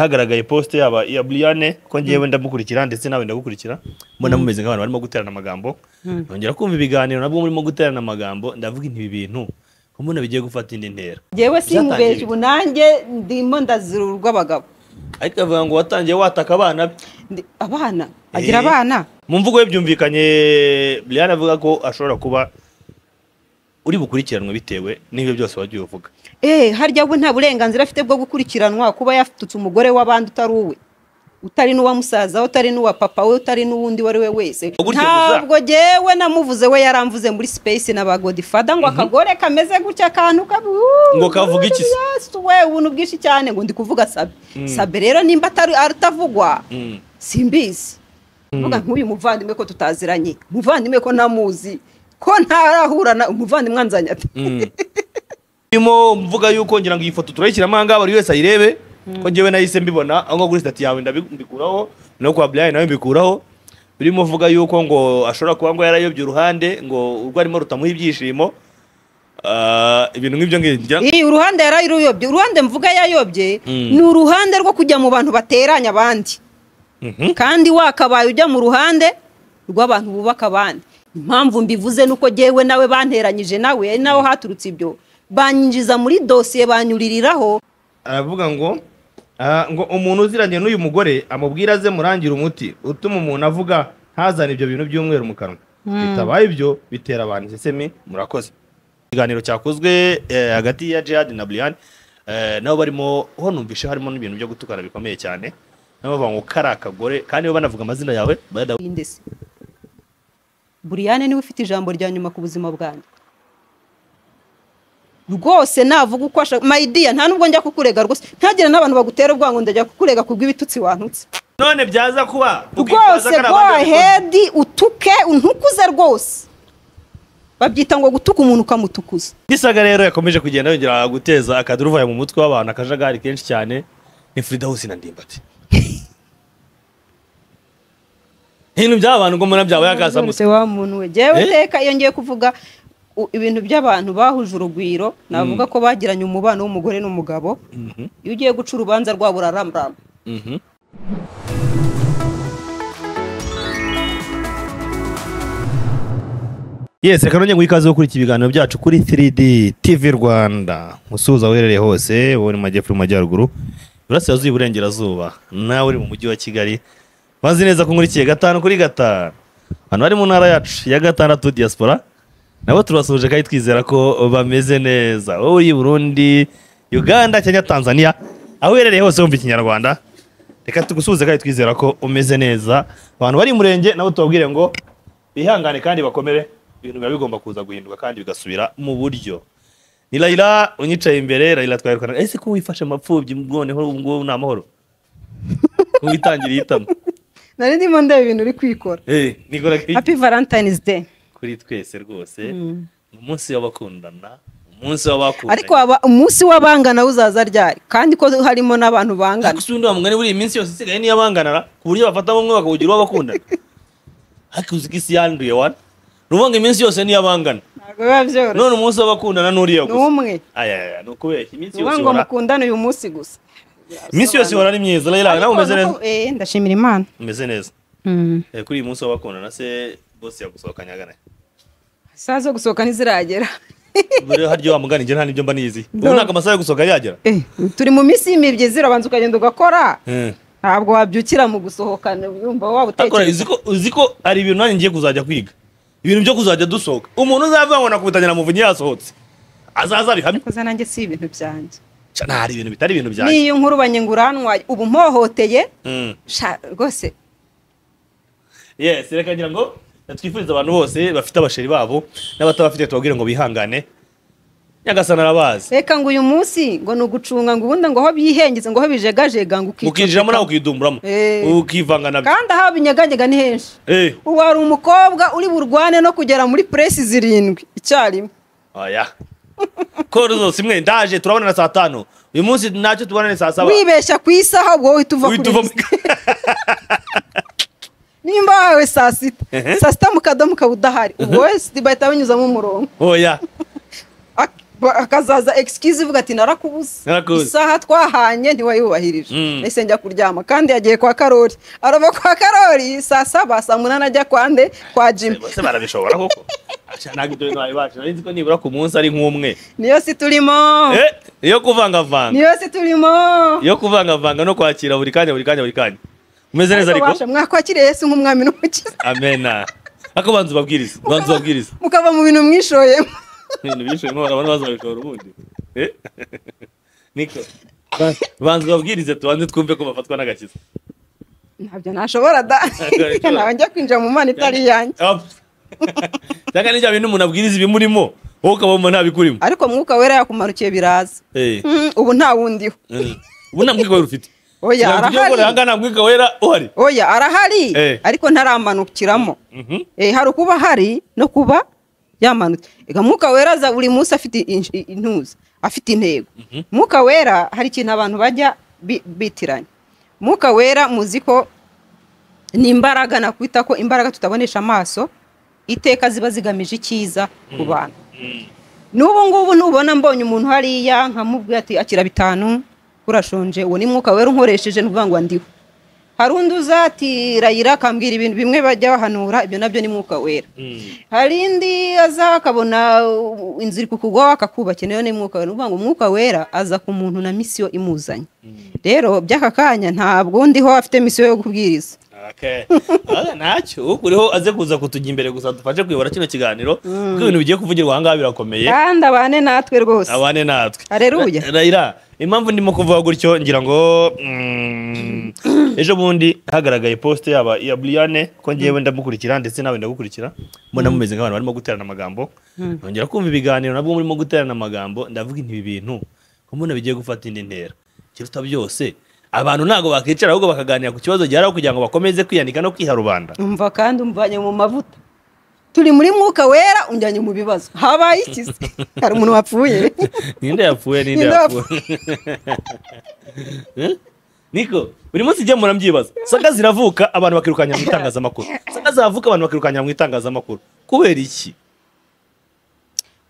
hagaragaye post yaba iya Brianne ko ngewe ndamukurikira ndetse nawe ndagukurikira mbona mumeze nk'abantu barimo guterana amagambo nongera kumva ibiganiro nabwo murimo guterana amagambo ndavuga inti ibi bintu mbona bigiye gufata indi ntera ngewe Byatangiye simubeshye ubu nanjye ndimo ndazira urw'abagabo ariko avuga ngo watangiye wataka abana be Ndi- abana agira Eh. abana mu mvugo ye byumvikanye Brianne avuga ko ashobora kuba uri bukurikiranwe bitewe n'ibyo byose wagiye uvuga eh harya we nta burenganzira afite bwo gukurikiranwa kuba yatutse umugore w'abandi utari uwe utari n'uwa musaza we utari n'uwa papa we utari n'uwundi uwo ari we wese Gutyo gusa. ntabwo ngewe namuvuze we yaramvuze muri space na ba godifada ngo akagore kameze gutya akantu kabi Ngo kavuga iki se? Yesu we ubuntu bwinshi cyane ngo ndi kuvuga sabe sabe rero nimba atari atavugwa Mm. simbizi mvuga nk'uyu muvandimwe ko tutaziranye umuvandimwe ko ntamuzi ko ntarahurana umuvandimwe anzanye ati irimo mvuga yuko ngira ngo iyi foto turayishyiramo ahangaha buri wese ayirebe ko ngewe nahise mbibona aho ngaho kuri sitati yawe ndabi- mbikuraho no kwa Brian nawe mbikuraho birimo uvuga yuko ngo ashobora kuba ngo yarayobye uruhande ngo urwo arimo rutamuha ibyishimo Ah, ibintu nk'ibyo ngibyo Iyi uruhande yari yarayobye uruhande mvuga yayobye Mm. ni uruhande rwo kujya mu bantu bateranya abandi Mhm. kandi wakabaye ujya mu ruhande rw'abantu bubaka abandi impamvu mbivuze nuko jyewe nawe banteranyije nawe ari naho haturutse ibyo banyinjiza muri dosiye banyuririraho aravuga ngo ah, ngo umuntu uziranye n'uyu mugore amubwira aze murangire umuti utuma umuntu avuga ntazane ibyo bintu by'umweru mu kanwa bitabaye ibyo bitera abantu isesemi murakoze ikiganiro cyakozwe eh, hagati ya Jihad na Brian eh, nabo barimo ho numvishe harimo n'ibintu byo gutukana bikomeye cyane nabo bavuga ngo kari akagore kandi bo banavuga amazina yawe bayada- ndetse buriyane niwe ufite ijambo rya nyuma ku buzima bwanjye rwose navuga uko ashaka mayidiya nta n'ubwo njya kukurega rwose ntagire n'abantu bagutera ubwango ndajya kukurega ku bw'ibitutsi wantutse none byaza kuba ukifuza ko rwose ari abandi go babikora. ahead utuke untukuze rwose babyita ngo gutuka umuntu ukamutukuza Gisaga rero yakomeje kugenda yongera guteza akaduruvayo mu mutwe w'abantu akajagari kenshi cyane ni Firidausi na Ndimbati. Ibintu by'abantu ngo mbona byabaye akasamutse. Nonese wa muntu we jyewe Eh? teka iyo ngiye kuvuga u- ibintu by'abantu bahuje urugwiro navuga ko bagiranye umubano w'umugore n'umugabo Mhm, iyo ugiye guca urubanza rwabo uraramrama mhm. Yes, reka nongeye guha ikaze yo kurikira ibiganiro byacu kuri 3D TV Rwanda. Musuhuza aho uherereye hose, wowe uri mu majyepfo uri mu majyaruguru, iburasirazuba iburengerazuba, nawe uri mu mujyi wa Kigali. Mazi neza ko nkurikiye gatanu kuri gatanu. Abantu bari mu ntara yacu ya gatandatu diaspora, nabo turabasuhuje kandi twizera ko bameze neza. Wowe uri i Burundi, Uganda cyangwa Tanzania, aho uherereye hose wumva ikinyarwanda. Reka tugusuhuze kandi twizera ko umeze neza. Abantu bari i Murenge nabo tubabwire ngo bihangane kandi bakomere ibintu biba bigomba kuza guhinduka kandi bigasubira mu buryo ni Layla unyicaye imbere Layla twayirukana ese ko wifashe mapfubyi mbwoneho ubu ngubu ni amahoro Ko witangiriye itama nari ndimo ndeba ibintu uri kwikora Eh, nikora kuri- happy valentine's day kuri twese rwose ni umunsi w'abakundana umunsi w'abakundana ariko waba- umunsi w'abangana uzaza ryari kandi ko harimo n'abantu bangana gusa undi wa mugani buriya iminsi yose isigaye niyo abanganana ku buryo bafatamo umwe bakawugira uwo bakundana ariko uzi ko isi yanduye wana ni ukuvuga ngo iminsi yose niyo abangana ntabwo biba byoroshye none umunsi w'abakundana n'uriya ni gusa umwe aya aya ni ukubeshya iminsi ni yose ukuvuga ngo ihora mukundane uyu munsi gusa iminsi yose ihora ari myiza rero nawe umeze neza Eh, ndashimira imana umeze neza Mm. Eh, kuri uyu munsi w'abakundana se bose yagusohokanye agana isaha zo gusohoka ntiziragera rero harya wa mugani njye nta n'ibyo mba nizi ubu No. ntabwo amasaha yo gusohoka yagera Eh, turi mu minsi y'imibyizi urabanza ukagenda ugakora Eh. ntabwo wabyukira mu gusohokana yumva waba ariko uzi utekereza ko- uzi ko hari ibintu nanjye ngiye kuzajya kwiga ibintu byo kuzajya dusohoka umuntu uzavuga ngo nakubitangira na muvunyi yasohotse azaza bihamye koza nanjye si ibintu byanjye Ca, nta hari ibintu bitari ibintu byanjye n'iyo nkuru banyenguranwa ubu mpohoteye Mm. sha rwose yes reka ngira ngo twifuriza abantu bose bafite abasheri babo n'abatabafite tubabwire ngo bihangane nyagasana arabazi reka ngo uyu munsi ngo ni ugucunga ngo ubundi ngo aho byihengeze ngo aho bijegajega ngo ukinjiramo nawe ukidumburamo Eh. ukivanga nabyo kandi aho binyeganyega ni henshi Eh, ubu hari umukobwa uri burwane no kugera muri puresi zirindwi icyarimwe oya. Koro zose imwe ndaje turabonana saa tanu. Uyu munsi ntacyo tubonane saa saba. wibeshya ku isaha ubwo wowe uhita uva Uhita kuri uva- liste. nimba wawe saa sita Ehe. saa sita mu kadomo ukaba udahari ubwo wese bahita banyuzamo umurongo Oya. Ak- ba- hakazaza egisikizi ivuga ati narakubuze Narakubuze. isaha twahanye ntiwayubahirije Mm. ese njya kuryama kandi yagiye kwa karori arava kwa karori saa saba saa munani ajya kwa nde kwa jimi bose barabishobora koko Aca ntabwo ibyo bintu babibasha nari nzi ko nibura ku munsi ari nk'umwe niyo si turimo Eh, iyo kuvangavanga niyo si turimo iyo kuvangavanga no kwakira buri kanya buri kanya buri kanya umeze neza ariko Mubasha, mwakwakiriye yesu nk'umwami n'umukiza amena ariko banza ubabwiriza banza Mukaba- ubabwiriza mukava mu bintu mwishoyemo ibintu byinshi nkora abantu baza babishobora ubundi Eh? niko Ba- banza ubabwirize tubanze twumve ko bafatwa n'agakiza ntabyo nashobora da Ntabwo ntabwo njya kwinjira mu mana itari iyanjye Hop. cyangwa n'ibya bintu umuntu abwiriza ibimurimo wowe ukabamo ntabikurimo ariko mwuka wera yakumarukiye biraza Eh. Mm, ubu nta wundi ho Eh. ubu nta mwika wera ufite oya Ntabwo ugiye gukora arahari ahangana nta mwika wera uhari oya arahari Eh. ariko ntaramanukiramo Mhm. Eh, hari ukuba hari no kuba yamanutse Ega mwuka wera aza buri munsi afite in- intuza afite intego mwuka wera hari ikintu abantu bajya bi- bitiranya mwuka wera muzi ko ni imbaraga nakwita ko imbaraga tutabonesha amaso iteka ziba zigamije icyiza ku bantu n'ubu ngubu nubona mbonye umuntu hariya nkamubwira ati akira bitanu urashonje uwo ni mwuka wera unkoresheje ni ukuvuga ngo ndiho hari undi uzatirayira akambwira ibintu bimwe bajya bahanura ibyo nabyo ni mwuka wera Mm. hari indi aza akabona uh, inzu iri kukugwaho akakubakira nayo ni mwuka wera ni ukuvuga ngo umwuka wera aza ku muntu na misiyo imuzanye rero by'aka kanya ntabwo ndiho afite misiyo yo kubwiriza Okay. Ah, ntacyo ukuriho aze kuza kutujya imbere gusa dufashe kuyobora kino kiganiro kuko ibintu bigiye kuvugirwa ahangaha birakomeye kandi abane natwe rwose abane natwe Haleluya. Ra- rayira impamvu ndimo kuvuga gutyo ngira ngo mm, ejo bundi hagaragaye poste yaba iya Brianne ko ngewe ndamukurikira ndetse nawe ndagukurikira mbona mumeze nk'abantu barimo guterana amagambo nongera kumva ibiganiro nabwo murimo guterana amagambo ndavuga inti ibi bintu ko mbona bigiye gufata indi ntera kiruta byose abantu ntabwo bakicara ahubwo bakaganira ku kibazo gihari aho kugira ngo bakomeze kwiyandika no kwiharubanda umva kandi umvanye mu mavuta turi muri mwuka wera unjyanye mu bibazo habaye iki se? hari umuntu wapfuye ninde yapfuye ninde Ninde yapfuye Eh? niko buri munsi igihe murambyibaza saga ziravuka abantu bakirukanira mu itangazamakuru saga zavuka abantu bakirukanira mu itangazamakuru kubera iki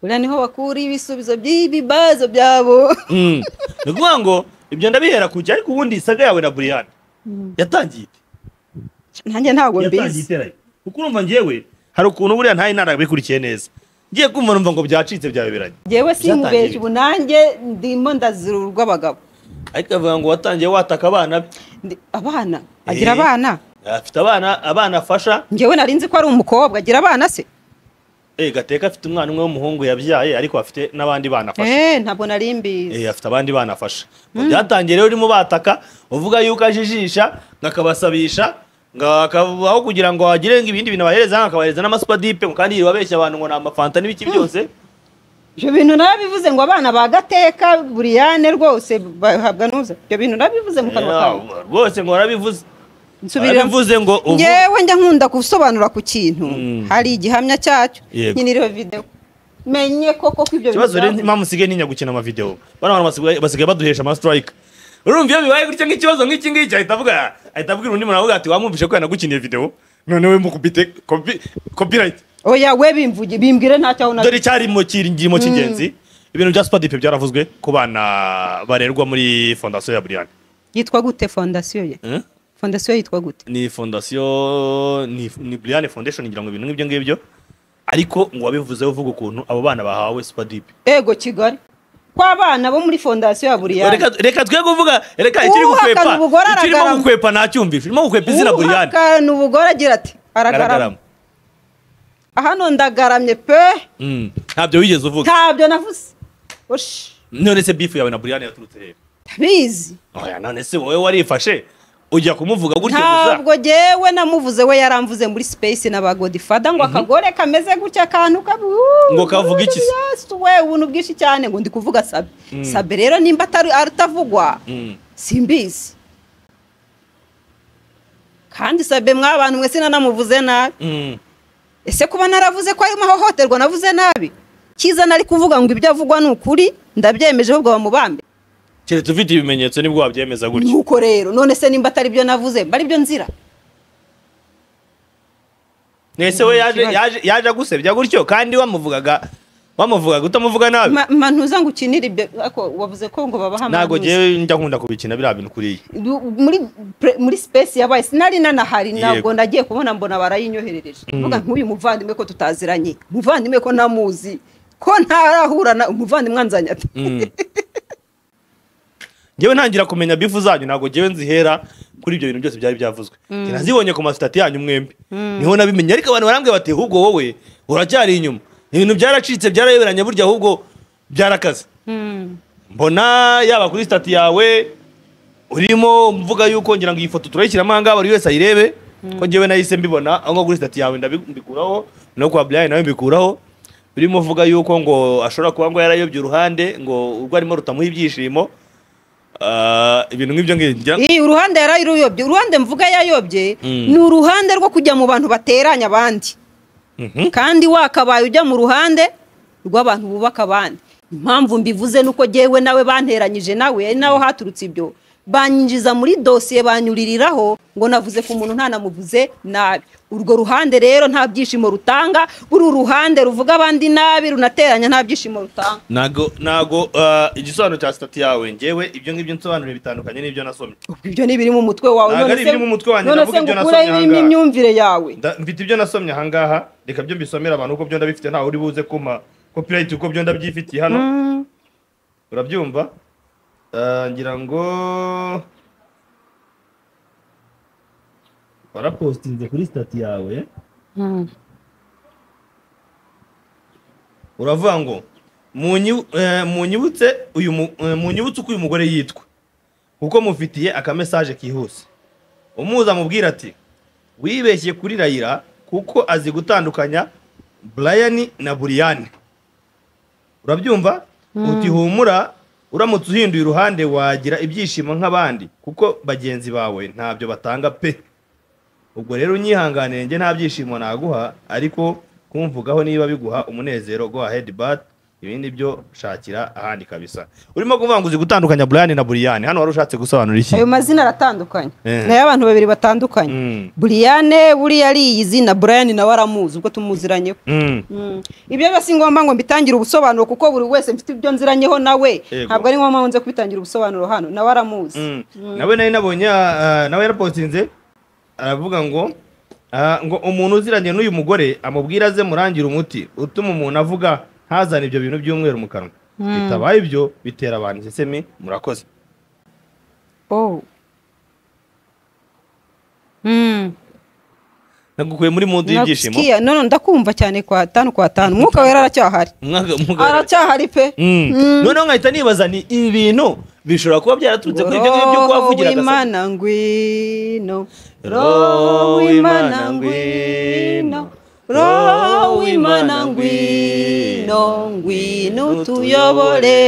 buriya niho bakura ibisubizo by'ibibazo byabo Mm. ni ukuvuga ngo ibyo ndabihera kujya ariko ubundi saga yawe na buriyani yatangiye ite? nanjye ntabwo yatangiye mbizi iteraye kuko urumva ngewe hari ukuntu buriya ntayo ntarabikurikiye neza ngiye kumva numva ngo byacitse byabeberanye yewe si Byatangiye mubeshya ubu nanjye ndimo ndazirurwa abagabo ariko avuga ngo watangiye wataka abana be Ndi- abana agira Eh. abana afite abana abana afasha ngewe nari nzi ko ari umukobwa agira abana se Eh, Gateka afite umwana umwe w'umuhungu yabyaye ariko afite n'abandi bana afasha. Eh, ntabwo nari mbizi Eh, afite abandi bana afasha. Mu Byatangiye rero urimo bataka uvuga yuko ajijisha ngakabasabisha ngakabaho kugira ngo hagire ngo ibindi bintu abahereza hano akabahereza n'amasupadip ngo kandi yibabeshya abantu ngo ni amafanta n'ibiki byose ibyo bintu nabivuze ngo abana ba gateka buriyane rwose bahabwa n'uza ibyo bintu nabivuze mu kanwa kawe Eh, rwose ngo warabivuze Nsubirira- Warabivuze ngo ubu- ngewe njya nkunda gusobanura ku kintu Mm. hari igihamya cyacyo Yego. nkiniriwe videwo menye koko ko ibyo ikibazo rero byavuze. impamvu usigaye ntinya gukina amavideo bano bantu basigaye- basigaye baduhesha amasitirayica urumva iyo bibaye gutya nk'ikibazo nk'iki ngiki ahita avuga ahita abwira undi muntu avuga ati wamwumvishe ko yanagukiniye video noneho mukubite kopi copyright oya we bimvuge bimbwire ntacyo aho dore icyarimo kirimo cy'ingenzi ibintu bya supadipe byaravuzwe ku bana barerwa muri fondasiyo ya buriyani yitwa gute fondasiyo ye fondasiyo yitwa gute ni fondasiyo ni ni buriyani fondesheni ngira ngo ibintu nk'ibyo ngibyo ariko ngo wabivuzeho uvuga ukuntu abo bana bahawe supadipe ego kigali kw'abana bo muri fondasiyo ya buriyani reka reka twe kuvuga reka ikiri Uhakana gukwepa ubugore ikirimo aragarama. gukwepa ntacyumvishe irimo gukwepa izina buriyani uhakana ubugore agira ati aragarama aragarama hano ndagaramye pe Mm, ntabyo wigeze uvuga ntabyo navuze oshi none se bifu yawe na buriyani yaturutse hehe ndabizi oya none se wowe warifashe ujya kumuvuga gutya gusa ntabwo jyewe namuvuze we yaramvuze muri space n'abagodifada ngo akagore kameze gutya akantu kabu Ngo kavuga iki se? Yesu we ubuntu bwinshi cyane ngo ndi kuvuga sabe sabe rero nimba atari atavugwa Mm. simbizi kandi sabe mwabantu mwese nanamuvuze nabi Mm. ese kuba naravuze ko arimo ahohoterwa navuze nabi cyiza nari kuvuga ngo ibyo avugwa ni ukuri ndabyemeje ahubwo bamubambe keretse ufite ibimenyetso nibwo wabyemeza gutya nuko rero none se nimba atari byo navuze mba ari byo nzira Nese we yaje ikibazo. yaje yaje agusebya gutyo kandi wamuvugaga bamuvuga gute amuvuga nabi Ma- ma ntuza ngo ukinire ibyo ariko wavuze ko ngo babaha ntabwo amanuza. ngewe njya nkunda kubikina biriya bintu kuriya Du- muri pre- muri space yabaye sinari nanahari ntabwo Yego. nagiye kubona mbona barayinyoherereje mvuga nk'uyu muvandimwe ko tutaziranye umuvandimwe ko namuzi ko ntarahura na umuvandimwe anzanye ate ngewe ntangira kumenya bifu zanyu ntabwo ngewe nzihera kuri ibyo bintu byose byari byavuzwe Njye nazibonye ku masitati yanyu mwembi niho nabimenye ariko abantu barambwira bati ahubwo wowe uracyari inyuma ibintu byaracitse byarayoberanye burya ahubwo byarakaze mbona yaba kuri sitati yawe urimo mvuga yuko ngira ngo iyi foto turayishyiramo ahangaha buri wese ayirebe ko ngewe nahise mbibona aho ngaho kuri sitati yawe ndabi- mbikuraho no kwa Brian nawe mbikuraho urimo uvuga yuko ngo ashobora kuba ngo yarayobye uruhande ngo urwo arimo rutamuha ibyishimo Ah, ibintu nk'ibyo ngibyo ngira- iyi uruhande yarayiruyobye uruhande mvuga yayobye Mm. ni uruhande rwo kujya mu bantu bateranya abandi Mhm. kandi wakabaye ujya mu ruhande rw'abantu bubaka abandi impamvu mbivuze nuko jyewe nawe banteranyije nawe ari naho haturutse ibyo banyinjiza muri dosiye banyuririraho ngo navuze ku muntu ntanamuvuze nabi urwo ruhande rero nta byishimo rutanga uru ruhande ruvuga abandi nabi runateranya nta byishimo rutanga ntago ntago ah, igisobanuro cya sitati yawe ngewe ibyo ngibyo nsobanura bitandukanye n'ibyo nasomye ubwo ibyo ni ibiri mu mutwe wawe Ntabwo ari none se- ibiri mu mutwe wanjye, none ndavuga se ngo ibyo ukureho nasomye irimo ahangaha. imyumvire yawe Nda- mfite ibyo nasomye ahangaha reka byo mbisomera abantu uko byo ndabifite ntawe uri buze kumpa copyright uko byo ndabyifitiye hano Mm. urabyumva Ah, ngira ngo warapostinze kuri sitati yawe Mm. uravuga ngo "Munyi- eh, munyibutse uyu mu- eh, munyibutse uko uyu mugore yitwa kuko mufitiye akamesaje kihuse umuza mubwira ati wibeshye kuri rayira kuko azi gutandukanya brian na buriyani urabyumva uti humura uramutse uhinduye uruhande wagira ibyishimo nk'abandi kuko bagenzi bawe ntabyo batanga pe ubwo rero unyihanganiye njye nta byishimo naguha ariko kumvugaho niba biguha umunezero go ahead but ibindi byo shakira ahandi kabisa urimo kuvuga ngo uzi gutandukanya brian na buriyani hano wari ushatse gusobanura iki ayo mazina aratandukanye Eh. ni ay'abantu babiri batandukanye Mm. buriyane buriya ari iyi zina burayani nawe aramuzi ubwo tumuziranyeho Mm. Mm. ibyo biba si ngombwa ngo mbitangire ubusobanuro kuko buri wese mfite ibyo nziranyeho nawe Yego. ntabwo ari ngombwa ngo nze kubitangira ubusobanuro hano nawe aramuzi Mm. nawe nari nabonye ah, ah, nawe yarapostinze aravuga ngo ah, ngo umuntu uziranye n'uyu mugore amubwira aze murangire umuti utuma umuntu avuga ntazane ibyo bintu by'umweru mu kanwa bitabaye ibyo bitera abantu isesemi murakoze Oh. Mm. nagukuye muri mundu y'ibyishimo Nagusikiye. none ndakumva cyane kwa tanu kwa tanu umwuka wera aracyahari Umwaka- umugabo- aracyahari pe Mm. Mm. noneho nkahita nibaza ni ibi bintu bishobora kuba byaraturutse kuri ibyo ngibyo kuba roho wavugira agasatsi w'imana ngwino Roho w'Imana ngwino. roho w'imana ngwino ngwino tuyobore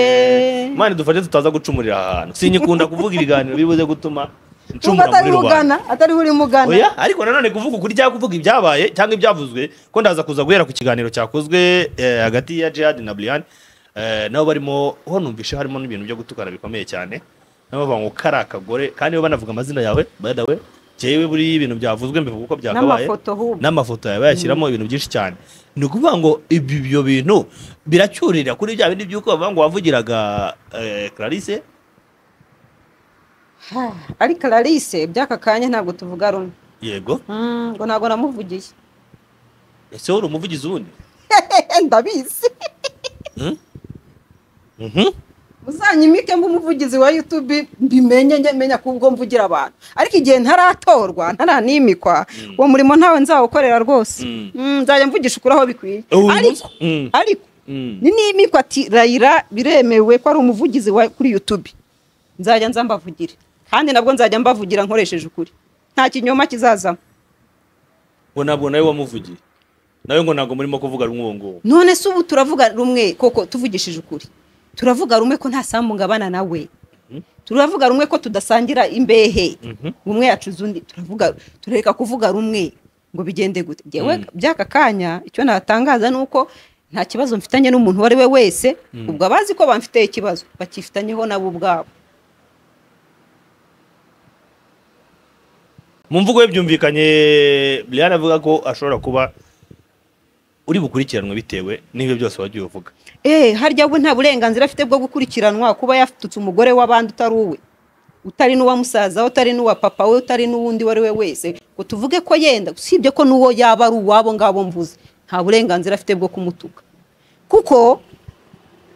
imana idufashe tutaza gucumurira aha hantu sinyikunda kuvuga ibiganiro bibuze gutuma nubwo ncumura muri atariho rubanda ugana atariho urimo ugana oya ariko nanone kuvuga ukuri cyangwa kuvuga ibyabaye cyangwa ibyavuzwe ko ndaza kuza guhera ku kiganiro cyakozwe eh, hagati ya Jihad na Brian eh, nabo barimo ho numvishe harimo n'ibintu byo gutukana bikomeye cyane nabo bavuga ngo kari akagore kandi bo banavuga amazina yawe by the way jewe buri ibintu byavuzwe mbivuga uko byakabaye N'amafoto ahubwo. n'amafoto yawe bayashyiramo ibintu byinshi cyane ni ukuvuga ngo ibi- ibyo bintu biracyurira kuri bya bindi by'uko bavuga ngo wavugiraga eh, Clarisse Ha, ariko Clarisse by'aka kanya ntabwo tuvuga rumwe yego Mm, ngo ntabwo namuvugiye ese wowe uri umuvugizi wundi ndabizi Mhm. muzanyimike mba umuvugizi wa youtube mbimenye njye menya kubwo mvugira abantu ariko igihe ntaratorwa ntaranimikwa uwo murimo ntawe nzawukorera rwose Mm. Mm, nzajya mvugisha ukuri aho bikwiye Uyu ariko munsi- Mm. ariko Mm. ninimikwa ati rayira biremewe ko ari umuvugizi wa kuri youtube nzajya nza mbavugire kandi nabwo nzajya mbavugira nkoresheje ukuri nta kinyoma kizazamo ngo ntabwo nawe wamuvugiye nawe ngo ntabwo murimo kuvuga rumwe uwo nguwo none se ubu turavuga rumwe koko tuvugishije ukuri turavuga rumwe ko nta sambu ngabana nawe turavuga rumwe ko tudasangira imbehe Mhm. umwe yacuza undi turavuga tureka kuvuga rumwe ngo bigende gute Njyewe Mhm. by'aka kanya icyo natangaza ni uko nta kibazo mfitanye n'umuntu uwo ari we wese ubwo abazi ko bamfiteye ikibazo bakifitanyeho nabo ubwabo mu mvugo ye byumvikanye brian avuga ko ashobora kuba uri bukurikiranwe bitewe n'ibyo byose wagiye uvuga eee harya we nta burenganzira afite bwo gukurikiranwa kuba yatutse umugore w'abandi utari uwe utari n'uwa musaza we utari n'uwa papa we utari n'uwundi uwo ari we wese ngo tuvuge ko yenda usibye ko n'uwo yaba ari uwabo ngabo mvuze nta burenganzira afite bwo kumutuka kuko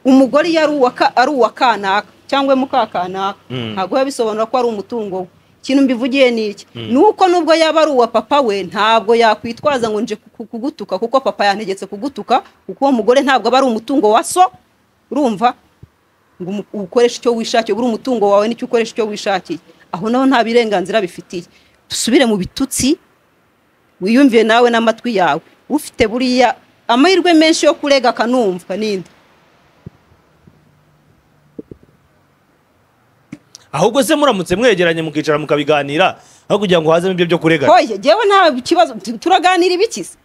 umugore iyo ari uwa ka- ari uwa kanaka cyangwa mukakanaka Mm. ntabwo biba bisobanura ko ari umutungo we ikintu mbivugiye ni iki ni uko nubwo yaba ari uwa papa we ntabwo yakwitwaza ngo nje ku- kugutuka kuko papa yantegetse kugutuka kuko uwo mugore ntabwo aba ari umutungo wa so urumva ngo umu- ukoreshe icyo wishakiye buri umutungo wawe nicyo ukoresha icyo wishakiye aho naho nta birenganzira bifitiye dusubire mu bitutsi wiyumviye nawe n'amatwi yawe ufite buriya amahirwe menshi yo kurega akanumva ninde ahubwo se muramutse mwegeranye mukicara mukabiganira aho kugira ngo hazemo ibyo byo kuregana hoye jyewe nta kibazo tu- turaganira ibikize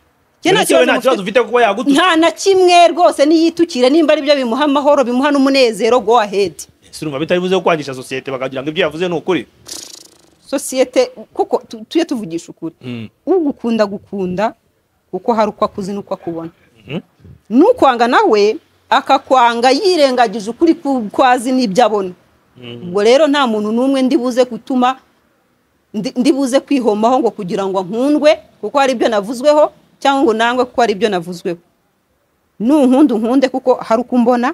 Jye nta Mbese wowe nta kibazo mufite. ufite kuba yagututse nta na kimwe rwose niyitukire nimba aribyo bimuha amahoro bimuha n'umunezero go ahedi si urumva bitari buze kwangisha sosiyete bakagira ngo ibyo yavuze ni ukuri sosiyete kuko tu- tujye tuvugisha ukuri ugukunda gukunda kuko hari uko akuzi n'uko akubona Mhm. n'ukwanga nawe akakwanga yirengagije ukuri ku- ko azi n'ibyo abona ubwo rero nta muntu n'umwe ndi buze gutuma ndi- ndi buze kwihomaho ngo kugira ngo nkundwe kuko hari ibyo navuzweho cyangwa ngo nangwe kuko hari ibyo navuzweho nunkunda unkunde kuko hari uko umbona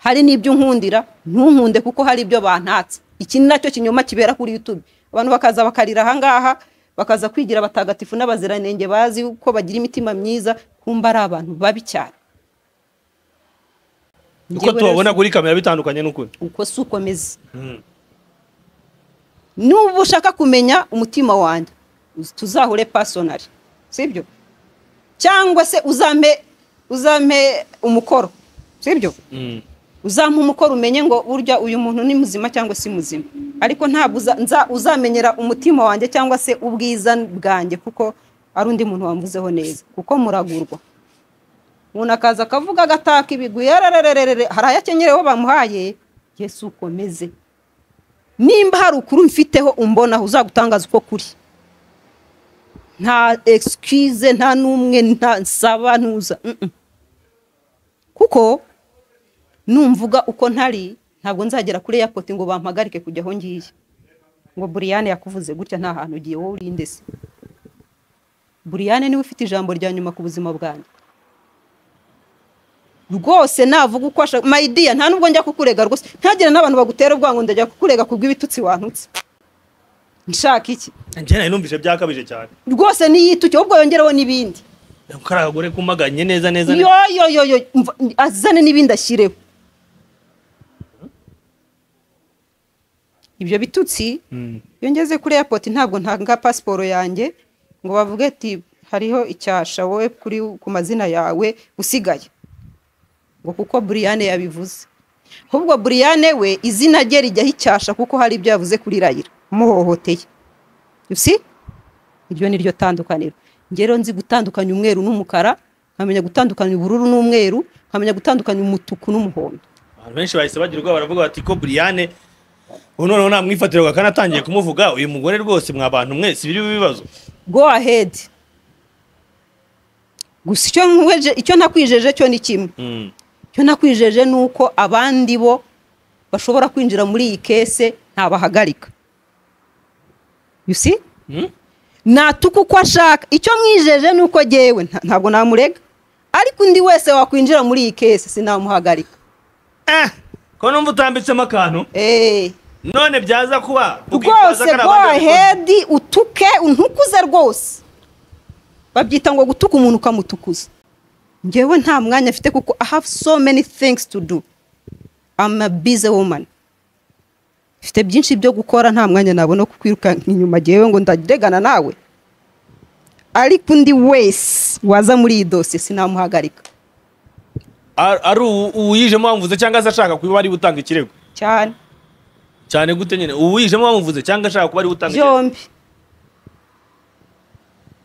hari n'ibyo unkundira ntunkunde kuko hari ibyo bantatse iki ni nacyo kinyoma kibera kuri youtube abantu bakaza bakarira ahangaha bakaza kwigira abatagatifu n'abaziranenge bazi ko bagira imitima myiza kumba ari abantu babi cyane uko Njyewe tubabona rero kuri kamera bitandukanye n'ukuri si- uko si uko meze nuba ushaka kumenya umutima wanjye uz- tuzahure pasonari sibyo cyangwa se uzampe uzampe umukoro sibyo Mm. uzampa umukoro umenye ngo burya uyu muntu ni muzima cyangwa si muzima ariko ntabwo uza- nza- uzamenyera umutima wanjye cyangwa se ubwiza bwanjye kuko ari undi muntu wamvuzeho neza kuko muragurwa umuntu akaza akavuga agataka ibigwi yarararararare hari ayo akenyereyeho bamuhaye yesu ukomeze nimba hari ukuri mfiteho umbonaho uzagutangaza uko kuri nta excuse nta n'umwe nta nsaba ntuza mm-mm. kuko numvuga uko ntari ntabwo nzagera kuri airport ngo bampagarike kujya aho ngiye ngo buriyane yakuvuze gutya nta hantu ugiye wowe urinde se buriyane niwe ufite ijambo rya nyuma ku buzima bwanjye rwose navuga uko ashaka mayidiya nta nubwo njya kukurega rwose ntagire n'abantu bagutera ubwango ndajya kukurega ku bw'ibitutsi wantutse nshaka iki njye nari numvise byakabije cyane rwose niyituke ahubwo yongereho n'ibindi ko ari abagore kumaganye neza neza yo yo yo yo mva- azane n'ibindi ashyireho ibyo bitutsi Mm. iyo ngeze kuri airport ntabwo ntanga pasiporo yanjye ngo bavuge ati hariho icyasha wowe kuri ku mazina yawe usigaye ngo kuko buriyane yabivuze ahubwo buriyane we izina rye rijyaho icyasha kuko hari ibyo yavuze kuri rayira muhohoteye usi iryo ni ryo tandukaniro ngero nzi gutandukanya umweru n'umukara nkamenya gutandukanya ubururu n'umweru nkamenya gutandukanya umutuku n'umuhondo abantu benshi bahise bagira ubwoba baravuga bati ko buriyane ubu noneho namwifatira ngo akanatangiye kumuvuga uyu mugore rwose mwa bantu mwese biri bibazo go ahead gusa icyo nkweje icyo nakwijeje cyo ni kimwe Mm. icyo nakwijeje ni uko abandi bo bashobora kwinjira muri iyi kese ntabahagarika you see Mm? natuka uko ashaka icyo mwijeje ni uko jyewe nta- ntabwo namurega ariko undi wese wakwinjira muri iyi kese sinamuhagarika Eh, ko numva utambitsemo akantu eee none byaza kuba rwose go ahead utuke untukuze rwose babyita ngo gutuka umuntu ukamutukuza ngewe nta mwanya mfite kuko i have so many things to do I'm a busy woman mfite byinshi byo gukora nta mwanya nabona wo kukwirukanka inyuma ngewe ngo ndaregana nawe ariko undi wese waza muri iyi dosiye sinamuhagarika ari uwu- uwuyijemo wamuvuze cyangwa se ashaka kuba ari butanga ikirego cyane cyane gute nyine uwuyijemo wamuvuze cyangwa ashaka kuba ari butanga ikirego byombi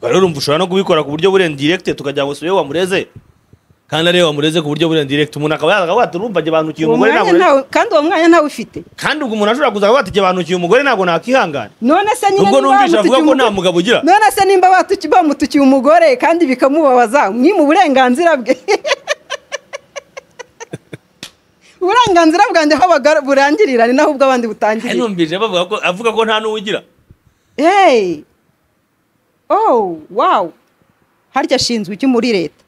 rero urumva ushobora no kubikora ku buryo burenze direkite tukagira ngo suyeho wamureze kandi areba amureze ku buryo burenze direct umuntu akaba yazaga wati urumva njye bantukiye uwo umugore mwanya ntabwo ntawe kandi uwo mwanya ntawe ufite kandi ubwo umuntu ashobora kuzaga wati njye bantukiye umugore ntabwo nakihangana none se nyine ubwo niba numvise avuga ko bamutukiye nta mugabo ugira umugore- none se nimba batuki- bamutukiye umugore kandi bikamubabaza mwima uburenganzira bwe uburenganzira bwanjye aho baga- burangirira ni naho ubwo Kandi abandi butangirira numvise bavuga ko avuga ko nta n'uwo ugira hey oh wow harya ashinzwe iki muri leta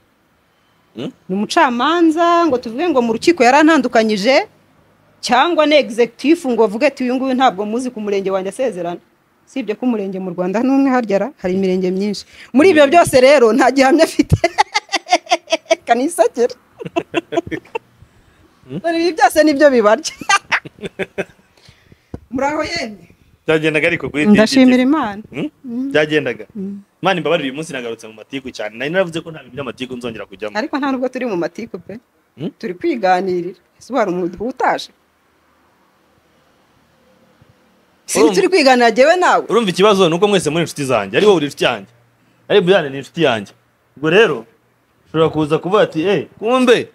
Hmm? ni umucamanza ngo tuvuge ngo mu rukiko yarantandukanyije cyangwa ni egizegitifu ngo avuge ati uyu nguyu ntabwo muzi ku murenge wanjye asezerana sibye ko umurenge mu rwanda n'umwe harya ra- hari imirenge myinshi muri ibyo byose rero nta gihamya afite kanisakera dore ibi byose nibyo bibarya muraho yemwe byagendaga ariko kuri ndashimira imana Hmm? byagendaga imana imbabarire uyu munsi nagarutse mu matiku cyane nari naravuze ko nta bintu by'amatiku nzongera kujyamo ariko nta nubwo turi mu matiku pe Hmm? turi kwiganirira ese wari umudugudu utaje sibi Urumva- turi kwiganira jyewe nawe urumva ikibazo ni uko mwese muri inshuti zanjye ari wowe uri inshuti yanjye ari buyane ni inshuti yanjye ubwo rero ushobora kuza kuvuga ati eh kumbe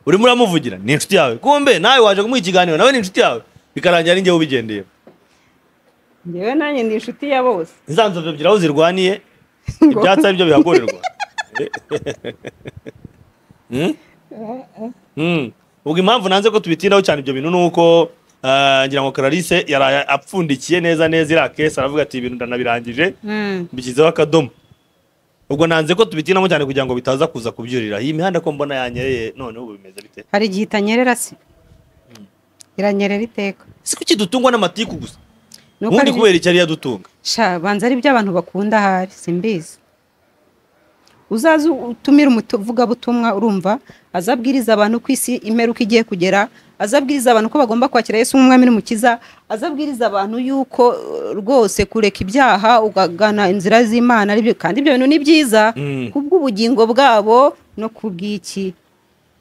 urimo uramuvugira ni inshuti yawe kumbe nawe waje kumuha ikiganiro nawe ni inshuti yawe bikarangira ari njyewe ubigendeye jyewe nanjye ndi inshuti ya bose izanzobyobyira aho zirwaniye Ngo- ibyatsi ari byo bihagorerwa Hmm? Hmm. ubwo impamvu nanze ko tubitindaho cyane ibyo bintu ni uko ah, ngira ngo Clarisse yaraye apfundikiye neza neza iriya kesi aravuga ati ibintu ndanabirangije Mm. mbishyizeho akadomo ubwo nanze ko tubitinamo cyane kugira ngo bitaza kuza kubyurira iyi mihanda ko mbona yanyereye none ubu bimeze bite hari igihe itanyerera se iranyerera iteka si kuki dutungwa n'amatiku gusa Ni uko ubundi ari- kubera icyari yadutunga sha banza ari byo abantu bakunda ahari simbizi uzaza utumira umuvugabutumwa urumva azabwiriza abantu ko isi imperuka igiye kugera azabwiriza abantu ko bagomba kwakira yesu nk'umwami n'umukiza azabwiriza abantu yuko eh, rwose kureka ibyaha ukagana inzira z'imana ari byo kandi ibyo bintu ni byiza Mm. ku bw'ubugingo bwabo no ku bw'iki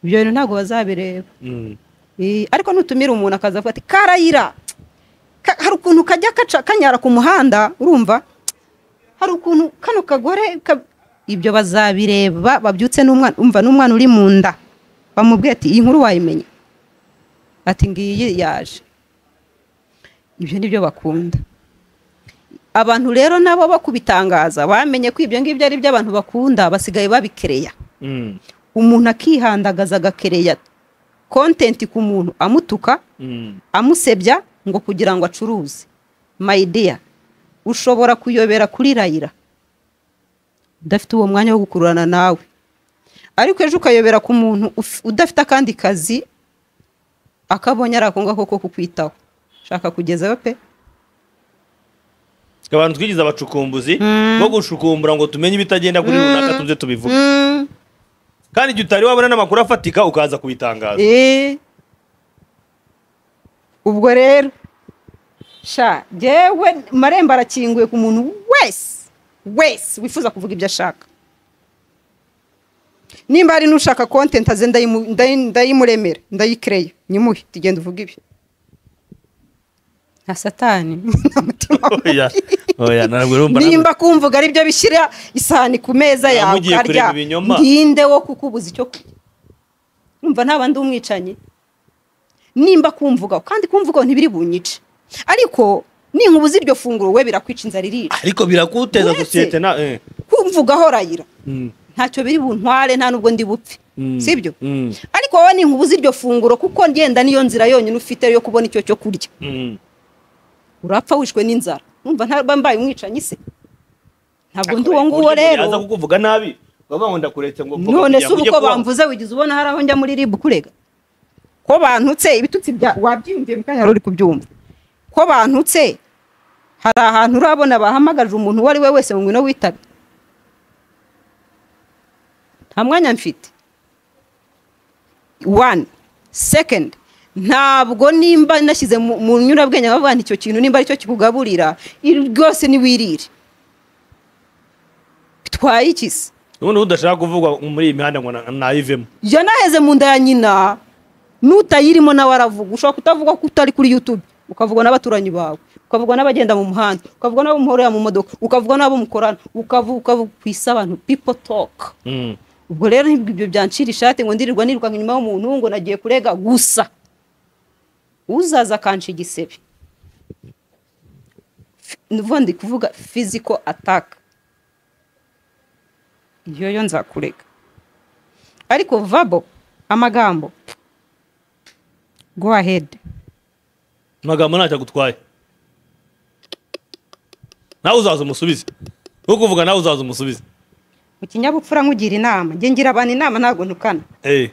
ibyo bintu ntabwo bazabireba Mm. Eh, ariko nutumira umuntu akaza avuga ati karayira Ka- hari ukuntu kajya kaca kanyara ku muhanda urumva hari ukuntu kano kagore ka- ibyo bazabireba babyutse n'umwana umva n'umwana uri mu nda bamubwiye ati iyi nkuru wayimenya ati ngiyi yaje ibyo ni byo bakunda abantu rero nabo bo kubitangaza bamenye ko ibyo ngibyo ari byo abantu bakunda basigaye babikereya Mm. umuntu akihandagaza agakereya kontenti ku muntu amutuka Mm. amusebya ngo kugira ngo acuruze mayideya ushobora kuyobera kuri rayira udafite uwo mwanya wo gukururana nawe ariko ejo ukayobera ku muntu uf- udafite akandi kazi akabonye ari ako ngako ko kukwitaho shaka kugezayo pe abantu twigize abacukumbuzi Mm. bo gushukumbura ngo tumenye ibitagenda kuri runaka tuze tubivuge kandi igihe utari wabona n'amakuru afatika ukaza kubitangaza Eh. ubwo rero sha jyewe marembo arakinguye ku muntu wese wese wifuza kuvuga ibyo ashaka nimba hari n'ushaka kontenti aze ndayimu- ndayi- ndayimuremera ndayikereya nyimuhe tugenda uvuga ibyo nka satani nta mutima oya oya ntabwo urumva namwe- nimba kumvuga ari byo bishyira isahani ku meza Ntabwo yawe ugiye kureba ibinyoma. ndinde wo kukubuza icyo kurya numva ntaba ndi umwicanyi nimba kumvuga kandi kumvuga ntibiri bunyice ariko ninkubuza iryo funguro we birakwica inzara irica ariko birakuteza Uretse- sosiyete na eh. kumvugaho rayira Mm. ntacyo biri buntware nta nubwo ndi bupfe Mm. sibyo Mm. ariko wowe ninkubuza iryo funguro kuko ngenda niyo nzira yonyine ufite yo kubona icyo cyo kurya Mm. urapfa wishwe n'inzara numva ntaba mbaye umwicanyi se ntabwo ndi Akora uwo ku nguwo buryo umuntu rero yaza kukuvuga nabi baba ngo ndakuretse ngo vuga none kugira se ngo ubu ujye uko kubaho. bamvuze wigize ubona hari aho njya muri ribu kurega ko bantutse ibitutsi bya wabyiyumviye mu kanya wari uri kubyumva ko bantutse hari ahantu urabona bahamagaje umuntu uwo ari we wese ngo ngwino witabe nta mwanya mfite one second ntabwo nimba nashyize mu mu nyurabwenge nkavuga nti icyo kintu nimba aricyo kikugaburira iri- rwose niwirire bitwaye iki se ubundi udashaka kuvugwa muri iyi mihanda ngo na- nayivemo jya naheze mu nda ya nyina n'utayirimo nawe aravuga ushobora kutavuga ko utari kuri youtube ukavugwa n'abaturanyi bawe ukavugwa n'abagenda mu muhanda ukavugwa n'abo muhorera mu modoka ukavugwa n'abo mukorana ukavu ukavu ku isi abantu people talk Mm. ubwo rero nibwo ibyo byancira ishati ngo ndirirwa nirukanka inyuma y'umuntu ngo nagiye kurega gusa uzaza akanca igisebe nuvuga ndi kuvuga physical attack iyo yo nzakurega ariko vabo amagambo go ahead amagambo ntacyo agutwaye nawe uzaza umusubize wo kuvuga nawe uzaza umusubize mu kinyabupfura nkugira inama njye ngira abantu inama ntabwo ntukana Eh,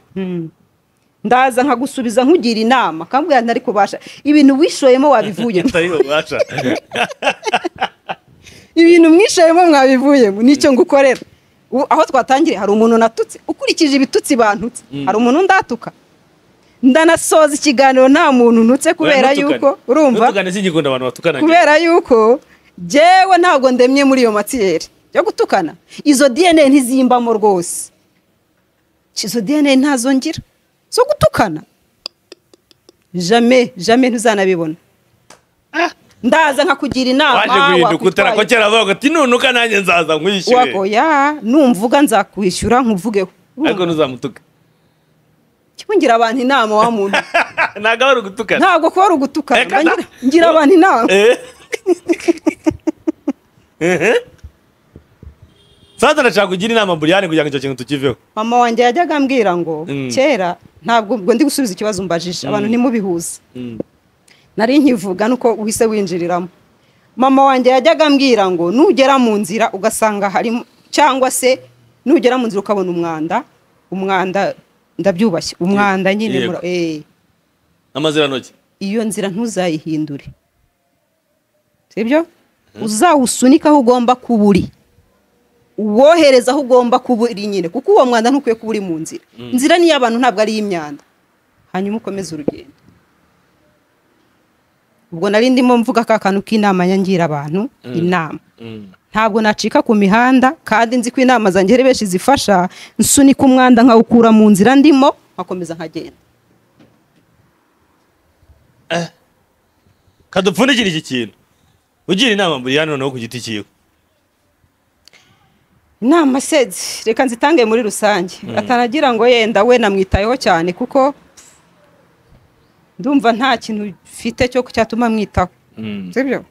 ndaza nkagusubiza nkugira inama kambwira ntari kubasha ibintu wishoyemo wabivuyemo atari ububasha ibintu mwishoyemo mwabivuyemo nicyo ngukorera Ubu, aho twatangiriye hari umuntu natutse ukurikije ibitutsi bantutse Mm. hari umuntu ndatuka ndanasoza ikiganiro nta muntu ntutse kubera yuko urumva ntukane singikunda abantu batukana kubera yuko jyewe ntabwo ndemye muri iyo matiyeri yo gutukana izo dna ntizimbamo rwose izo dna ntazo ngira zo gutukana jame jame ntuzanabibona ndaza nkakugira inama waje guhinduka utara ko wakwitwaye- kera bavuga ati nunuka nanjye nzaza nkwishyure wagoya numvuga nzakwishyura nkuvugeho ariko ntuzamutuka kimungira abantu inama wa muntu ntabwo aba ari ugutukana ntabwo kuba ari ugutukana Reka ngira- na- ngira abantu inama Eh. Ehe. sasa ndashaka kugira inama buriyani kugira ngo icyo kintu tukiveho mama wanjye yajyaga ambwira ngo Mm. kera ntabwo ubwo ndi gusubiza ikibazo umbajije abantu ntimubihuze nari nkivuga nuko uhise winjiriramo mama wanjye yajyaga ambwira ngo nugera mu nzira ugasanga harimo cyangwa se nugera mu nzira ukabona umwanda umwanda ndabyubashye umwanda nyine Yego. mura- eh, amazirantoki iyo nzira ntuzayihindure sibyo uzawusunike aho ugomba kuba uri uwohereza aho ugomba kuba uri nyine kuko uwo mwanda ntukwiye kuba uri mu nzira inzira ni iy'abantu ntabwo ari iy'imyanda hanyuma ukomeze urugendo ubwo nari ndimo mvuga ka kantu k'inama nyangira abantu inama ntabwo nacika ku mihanda kandi nzi ko inama zanjye ari benshi zifasha nsunika umwanda nkawukura mu nzira ndimo nkakomeza nkagenda kadupfundikira iki kintu ugira inama buriyani noneho ku giti cyiwe inama sezi reka nzitange muri rusange ataragira ngo yenda we namwitayeho cyane kuko ndumva nta kintu mfite cyo cyatuma mwitaho sibyo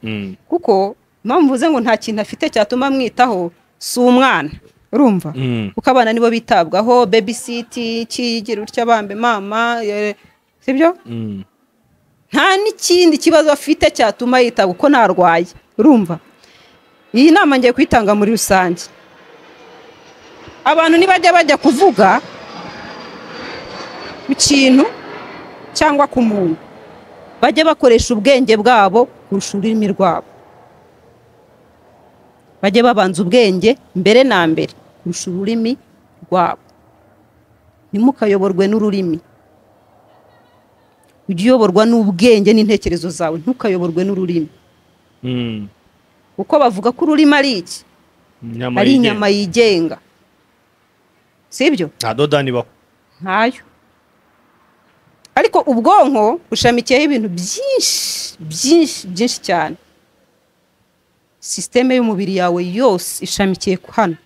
kuko mpamvu mvuze ngo nta kintu afite cyatuma mwitaho si umwana urumva kuko abana nibo bitabwaho babysiti kigira utya bambe mama eh, sibyo nta n'ikindi kibazo afite cyatuma yita kuko ntarwaye urumva iyi nama ngiye kuyitanga muri rusange abantu nibajya bajya kuvuga ku kintu cyangwa ku muntu bajya bakoresha ubwenge bwabo kurusha ururimi rwabo bajye babanza ubwenge mbere na mbere kurusha ururimi rwabo ntimukayoborwe n'ururimi ujye uyoborwa n'ubwenge n'intekerezo zawe ntukayoborwe n'ururimi kuko bavuga ko ururimi ari iki ari inyama yigenga sibyo nta dodani baho ntayo ariko ubwonko bushamikiyeho ibintu byinshi byinshi byinshi cyane sisiteme y'umubiri yawe yose ishamikiye ku hano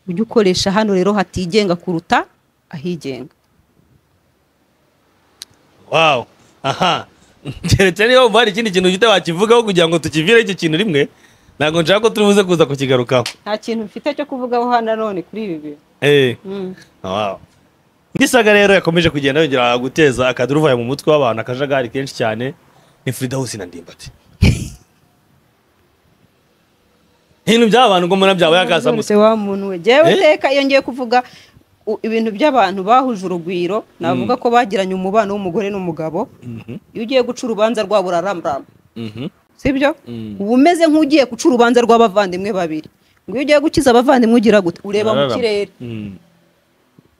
ujye ukoresha hano rero hatigenga kuruta ahigenga wawu aha keretse niba wumva hari ikindi kintu ufite wakivugaho kugira ngo tukivire icyo kintu rimwe ntabwo nshaka ko turi buze kuza kukigarukaho nta kintu mfite cyo kuvugaho hano nanone kuri ibi bintu Eh. Wow. Ndisaga rero yakomeje kugenda yongera guteza akaduruvaya mu mutwe w'abantu akajagari kenshi cyane ni Frida Hose na Ndimbati. Ibintu by'aba bantu ngo mbona byaba yakasamutse. Nonese wa muntu we jyewe Eh? iteka iyo ngiye kuvuga u- ibintu by'abantu bahuje urugwiro navuga ko bagiranye umubano w'umugore n'umugabo Mhm, iyo ugiye guca urubanza rwabo uraramrama mhm, sibyo Mm. uba umeze nk'ugiye guca urubanza rw'abavandimwe babiri ngo iyo ugiye gukiza abavandimwe ugira gute ureba mu ararama. kirere Mm.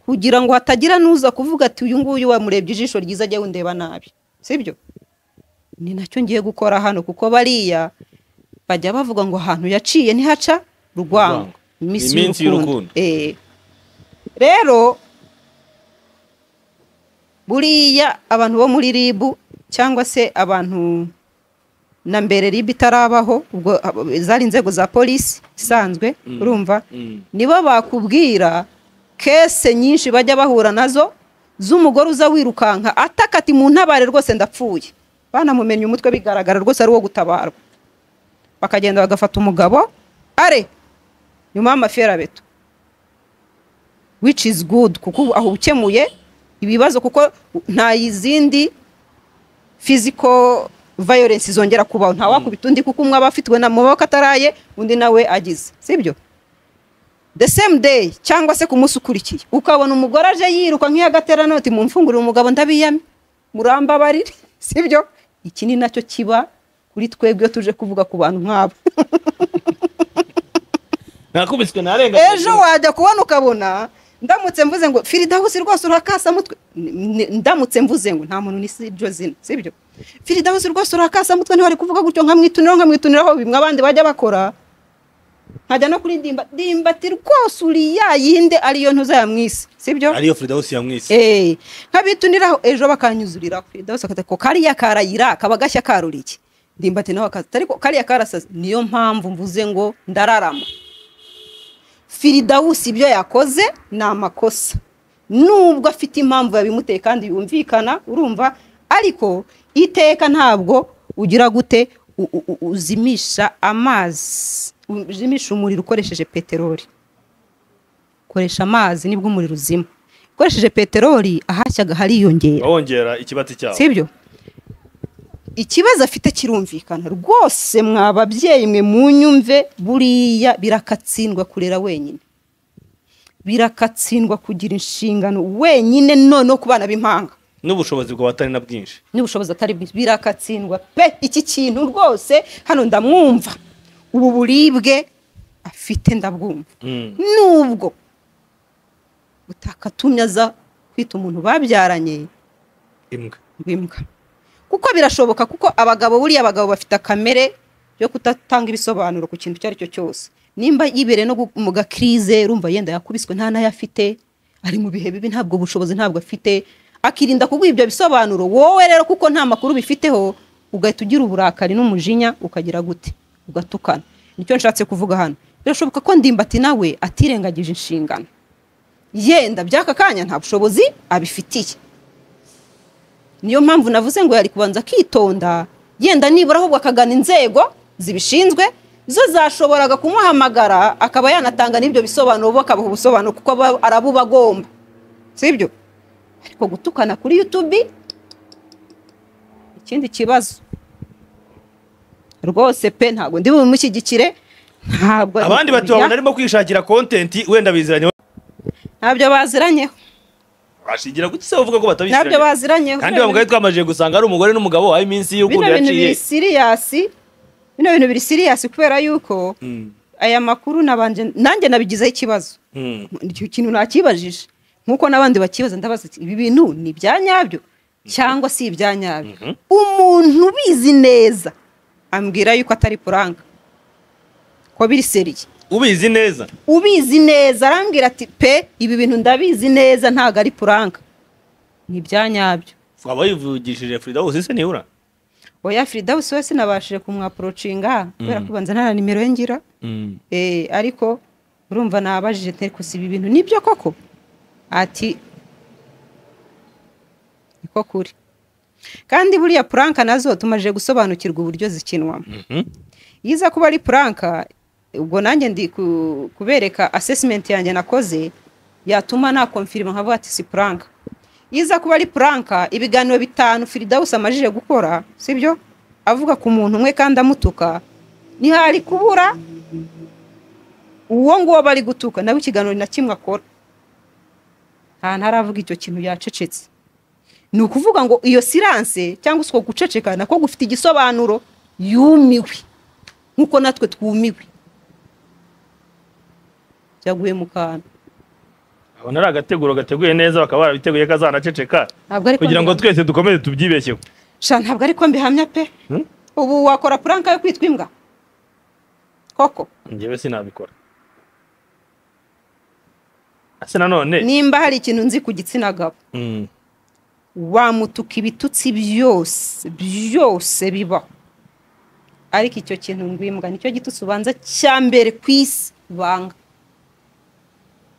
kugira ngo hatagira n'uza kuvuga ati uyu nguyu wamurebye ijisho ryiza ajya wundeba nabi sibyo ni nacyo ngiye gukora hano kuko bariya bajya bavuga ngo ahantu yaciye ntihaca rwango Urwango. Iminsi y'urukundo. Eh. rero buriya abantu bo muri ribu cyangwa se abantu na mbere ribu itarabaho ubwo abo- zari inzego za polisi isanzwe urumva Mm. nibo bakubwira kese nyinshi bajya bahura nazo z'umugore uza wirukanka ataka ati mu ntabare rwose ndapfuye banamumenye umutwe bigaragara rwose ari uwo gutabarwa bakagenda bagafata umugabo are nyuma y'amaferabeto which is good kuko ubu aho ukemuye ibibazo kuko nta yizindi physical violence zongera kubaho nta wakubita undi kuko umwe aba afitiwe na mu maboko ataraye undi nawe agize sibyo the same day cyangwa se ku munsi ukurikiye ukabona umugore aje yiruka nk'iy'agateranoti mu mfungurire umugabo ndabiyame murambabarire sibyo iki ni nacyo kiba kuri twebwe iyo tuje kuvuga ku bantu nk'abo nakubiswe narenga ejo wajya kubona ukabona ndamutse mvuze ngo firidahusi rwose urakasamutwe ndamutse mvuze ngo nta muntu ni si iryo zina sibyo firidahusi rwose urakasamutwe niba ari kuvuga gutyo nkamwituniraho nkamwituniraho bimwe abandi bajya bakora nkajya no kuri dimba dimba ati rwose uri ya yinde ariyo ntuza yamwise sibyo ariyo Firdausi yamwise Eh, nkabituniraho ejo bakanyuzurira Firdausi akata ko kariya karayira kaba gashya karura iki ndimbati nawe akaza ariko kariya karasaze niyo mpamvu mvuze ngo ndararama Firidawusi ibyo yakoze ni amakosa nubwo afite impamvu yabimuteye kandi yumvikana urumva ariko iteka ntabwo ugira gute u- u- u- uzimisha amazi uzimisha umuriro ukoresheje peteroli koresha amazi nibwo umuriro uzima ukoresheje peteroli ahashyaga hariyongera bawongera ikibati cyawo sibyo ikibazo afite kirumvikana rwose mwa babyeyi mwe munyumve buriya birakatsindwa kurera wenyine birakatsindwa kugira inshingano wenyine noneho ku bana b'impanga n'ubushobozi bwawe atari na bwinshi n'ubushobozi atari bwinshi birakatsindwa pe iki kintu rwose hano ndamwumva ubu buribwe afite ndabwumva Mm. nubwo utakatumye aza kwita umuntu babyaranye imbwa imbwa kuko birashoboka kuko abagabo buriya abagabo bafite akamere yo kudatanga ibisobanuro ku kintu icyo ari cyo cyose nimba yibereye no gu- mu gakirize rumva yenda yakubiswe nta n'ayo afite ari mu bihe bibi ntabwo bushobozi ntabwo afite akirinda kuguha ibyo bisobanuro wowe rero kuko nta makuru bifiteho ugahita ugira uburakari n'umujinya ukagira gute ugatukana nicyo nshatse kuvuga hano birashoboka ko ndimbati nawe atirengagije inshingano yenda by'aka kanya nta bushobozi abifitiye niyo mpamvu navuze ngo yari kubanza akitonda yenda nibura ahubwo akagana inzego zibishinzwe zo zashoboraga kumuhamagara akaba yanatanga n'ibyo bisobanuro bo akabaha ubusobanuro kuko aba- arabuba agomba sibyo ariko gutukana kuri yutubi ikindi kibazo rwose pe ntabwo ndi bumushyigikire ntabwo abandi batubabona arimo kwishakira kontenti wenda biziranye ntabyo baziranyeho bashingira kuki se uvuga ko ntabyo batabiziranye baziranyeho kandi bamugari twamajije gusanga ari umugore n'umugabo aho iminsi y'urukundo bino bintu biri yaciye siriyasi bino bintu biri siriyasi kubera yuko Mm. aya makuru nabanje nanjye nabigizeho ikibazo Mm. icyo kintu nakibajije nk'uko n'abandi bakibaza ndabaza ati, ibi bintu ni ibya nyabyo cyangwa si ibya nyabyo umuntu ubizi neza ambwira yuko atari puranga ko biri seriye ubizi neza ubizi neza arambwira ati pe ibi bintu ndabizi neza ntabwo ari puranga ni ibya nyabyo waba wivugishije Firdausi se nibura oya firidawusi we sinabashije kumwaporocinga kubera ko banza nta na nimero ye ngira Eh, ariko urumva nabajije ntari kusiba ibintu nibyo koko ati niko kuri kandi buriya puranka nazo tumaze gusobanukirwa uburyo zikinwamo Mhm. iyo iza kuba ari puranka ubwo nanjye ndi ku- kubereka asesimenti yanjye nakoze yatuma nakomfirima nkavuga ati si puranka iyo iza kuba ari puranka ibiganiro bitanu firidawusi amajije gukora sibyo avuga ku muntu umwe kandi amutuka ntihari kubura uwo nguwo bari gutuka nawe ikiganiro ni na kimwe akora nta ntaravuga icyo kintu yacecetse ni ukuvuga ngo iyo siranse cyangwa se uko guceceka nako gufite igisobanuro yumiwe nk'uko natwe twumiwe byaguye mu kantu abona ari agateguro gateguye neza bakaba barabiteguye ko azanaceceka ntabwo ariko kugira ngo twese dukomeze tubyibeshyeho sha ntabwo ariko mbihamya pe Hmm? ubu wakora puranka yo kwitwa imbwa koko njyewe sinabikora ese nanone nimba hari ikintu nzi ku gitsina gabo Mm. wamutuka ibitutsi byose byose bibaho ariko icyo kintu ngo imbwa nicyo gitutsi ubanza cya mbere ku isi banga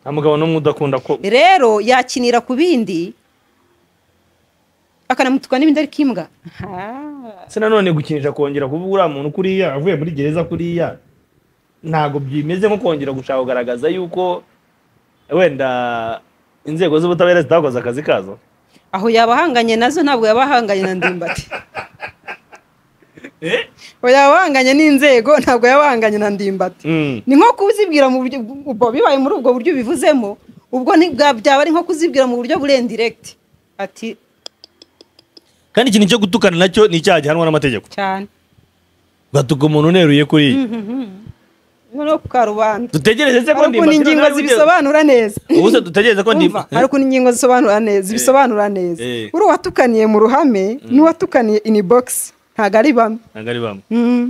nta mugabo n'umwe udakunda ko rero yakinira ku bindi akanamutuka n'ibindi ariko imbwa Ah, se nanone gukinisha kongera kuba uriya muntu kuriya avuye muri gereza kuriya ntabwo bimeze nko kongera gushaka kugaragaza yuko wenda inzego z'ubutabera zitakoze akazi kazo aho yaba ahanganye nazo ntabwo yaba ahanganye na ndimbati aho yaba ahanganye n'inzego ntabwo yaba ahanganye na ndimbati ni nko kuzibwira mu buryo ubwo bibaye muri ubwo buryo ubivuzemo ubwo ni bwa- byaba ari nko kuzibwira mu buryo burendiregiti ati kandi ikintu cyo gutukana nacyo ni icyaha gihanwa n'amategeko cyane batuka umuntu uneruye kuriya noneho ku karubanda dutegereze se ko hari ukuntu ingingo zibisobanura neza ubuse dutegereze ko Umva, hari ukuntu ingingo zisobanura neza zibisobanura neza Eh. uri uwatukaniye mu ruhame n'uwatukaniye ini bogisi ntabwo ari bamwe ntabwo ari bamwe Mm.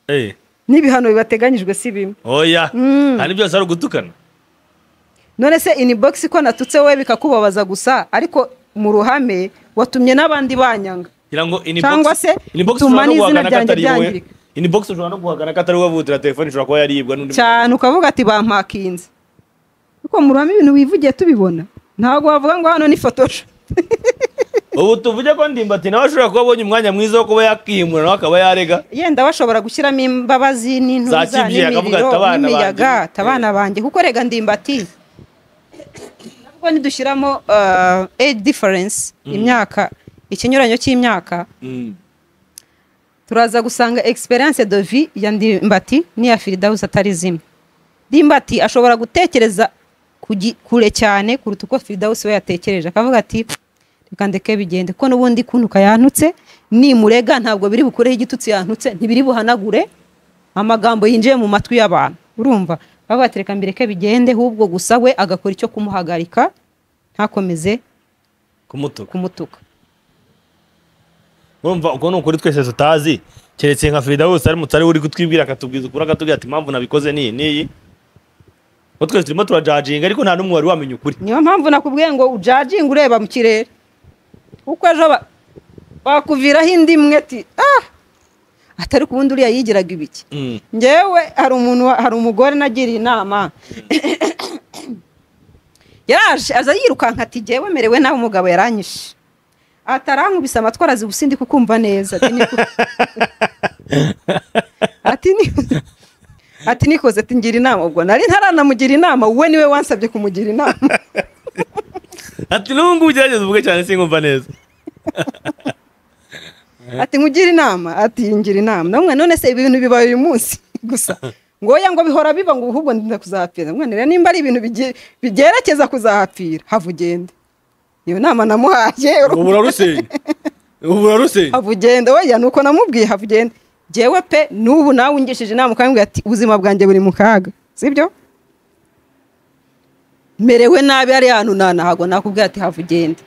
Eh, n'ibihano bibateganyijwe si bimwe oya Mm. hari byose ari ugutukana none se ini bogisi ko natutse wowe bikakubabaza gusa ariko mu ruhame watumye n'abandi banyanga kugira ngo inbox Cyangwa se bituma n'izina ryanjye ryangirika. inbox ushobora no guhakana ko atari wowe wavutira telefone ishobora kuba yaribwa n'undi cyane ukavuga ati bampakinze kuko mu ruhame ibintu wivugiye tubibona ntabwo wavuga ngo hano ni fotosho muntu. ubu tuvuge ko ndimbati nawe ashobora kuba abonye umwanya mwiza wo kuba yakihimura nawe akaba yarega yenda bashobora gushyiramo imbabazi n'intuza Za kibyeyi, akavuga n'imiriro ati, "Abana n'imiyaga banjye." tabana banjye kuko rega ndimbati nabwo nidushyiramo uh, age difference imyaka ikinyuranyo cy'imyaka Mm. turaza gusanga experience de vie ya ndimbati n'iya firidawusi atari zimwe ndimbati ashobora gutekereza ku gi- kure cyane kuruta uko firidawusi we yatekereje akavuga ati reka ndeke bigende kuko n'ubundi kunuka yanutse nimurega ntabwo biri bukureho igitutsi yantutse ntibiri buhanagure amagambo yinjiye mu matwi y'abantu urumva bakavuga ati reka mbireke bigende ahubwo gusa we agakora icyo kumuhagarika ntakomeze kumutuka kumutuka urumva ubwo ni ukuri twese tutazi keretse nka Frida wose ari mutari uri kutwibwira akatubwiza ukuri akatubwira ati impamvu nabikoze niyi niyi ko twese turimo turajajinga ariko nta n'umwe wari wamenya ukuri niyo mpamvu nakubwiye ngo ujajinga ureba mu kirere kuko ejo ba- bakuviraho indi imwe ati ah atari ku wundi uriya yigiraga ibiki Mm. ngewe hari umuntu wa- hari umugore nagiriye inama yaraje aza yirukanka ati ngewe merewe nawe umugabo yaranyishe atarankubise amatwi arazibusa indi kukumva neza ati "Niko-" ati "Ni- ati nikoze ati ngira inama ubwo nari ntaranamugira inama wowe niwe wansabye kumugira inama ati n'ubu ngubu ugerageze uvuge cyane sinkumva neza ati nkugira inama ati ngira inama namwe none se ibi bintu bibaye uyu munsi gusa ngoya ngo bihora biba ngo ahubwo ndinda kuzahapfira mwana rero nimba ari ibintu bige- bigerekeza kuzahapfira hava ugende iyo nama namuhaye ubu urarusenya ubu urarusenya hava ugende weya ni uko namubwiye hava ugende jyewe pe n'ubu nawe ungishije inama ukambwira ati ubuzima bwanjye buri mu kaga sibyo merewe nabi ari hantu nta ntago nakubwira ati hava ugende